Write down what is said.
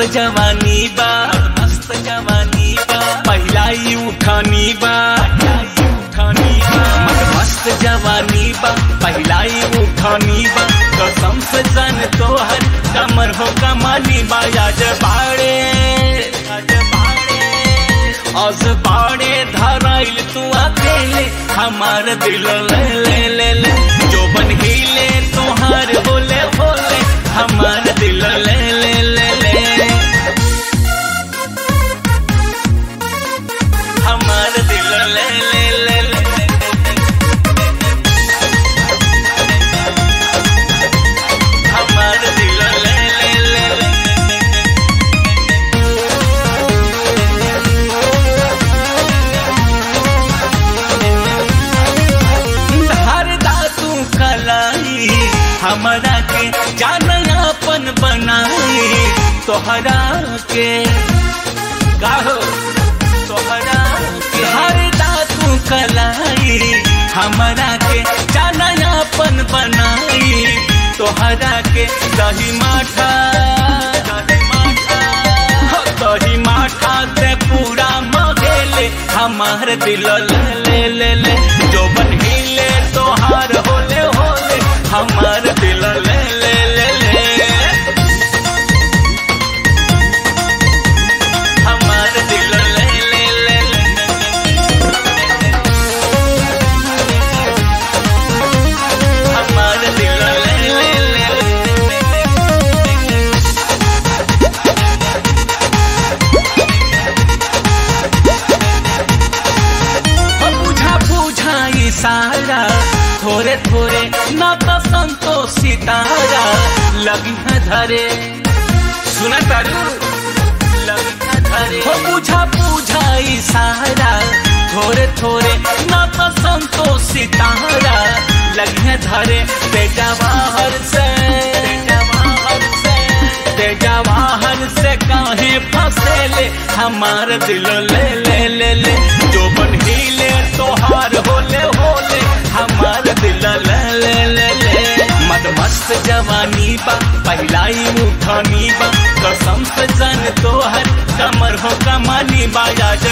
जवानी बा मस्त जवानी बा पहिला ही उठानी बा उठानी बा मस्त जवानी बा पहिला ही उठानी बा कसम से जान तो हर कमर हो कमानी बा आज बाड़े आज बाड़े आज बाड़े धराइल तू अकेले हमार दिल ले ले ले ले जो बन हिले तोहार बोले बोले हमार दिल ले ले ले ले हमार दिल ले ले ले ले हमार दिल ले ले ले ले हर दातू कलाई हमरा के जान अपन बनाई तोहरा के गाहो तोहरा के हर दातू कलाई हमरा के जान अपन बनाई तोहरा के दही माठा दही माठा हो दही माठा से पूरा मगेले हमार दिल ले ले ले ले जो बन हिले तोहार होले होले हमार दिल ले ले ले ले हमार दिल ले ले ले ले हमार दिल ले ले ले ले हो बुझा बुझा इशारा थोड़े थोड़े न तो संतोष सितारा लगी है धरे सुना तारू लगी है धरे हो बुझा बुझा इशारा थोड़े थोड़े न तो संतोष सितारा लगी है धरे बेटा बाहर से बेटा बाहर से तेजा वाहन से काहे फसेले हमार दिल ले ले ले ले जो बन हिले तोहार होले होले हमार दिल ले ले ले ले मद मस्त जवानी बा पहिलाई उठानी बा कसम से जान तोहर कमर हो कमानी बा आज